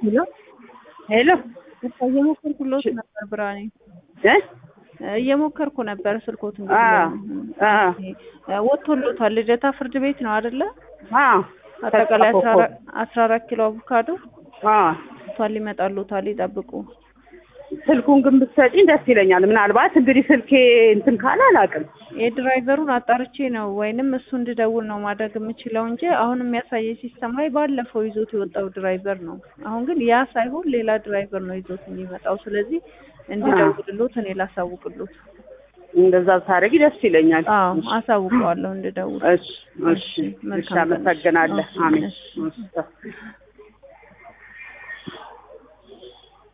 ሄሎ ሄሎ በቃ እየሞከርኩሎት ነበር ብርሃኔ እ እየሞከርኩ ነበር ስልኮት አ አ ወጥቶሎታል ልደታ ፍርድ ቤት ነው አይደለ አ አጠቃላይ አስራ አራት ኪሎ አቮካዶ አ ቷል ይመጣሉታል ይጠብቁ ስልኩን ግን ብትሰጪኝ ደስ ይለኛል። ምናልባት እንግዲህ ስልኬ እንትን ካለ አላውቅም። የድራይቨሩን አጣርቼ ነው ወይንም እሱ እንድደውል ነው ማድረግ የምችለው እንጂ አሁን የሚያሳየኝ ሲስተም ላይ ባለፈው ይዞት የወጣው ድራይቨር ነው። አሁን ግን ያ ሳይሆን ሌላ ድራይቨር ነው ይዞት የሚመጣው። ስለዚህ እንድደውልሎት እኔ ላሳውቅሎት። እንደዛ ታደርጊ ደስ ይለኛል። አዎ አሳውቀዋለሁ እንድደውል። እሺ እሺ፣ እሺ፣ አመሰግናለሁ። አሜን። እሺ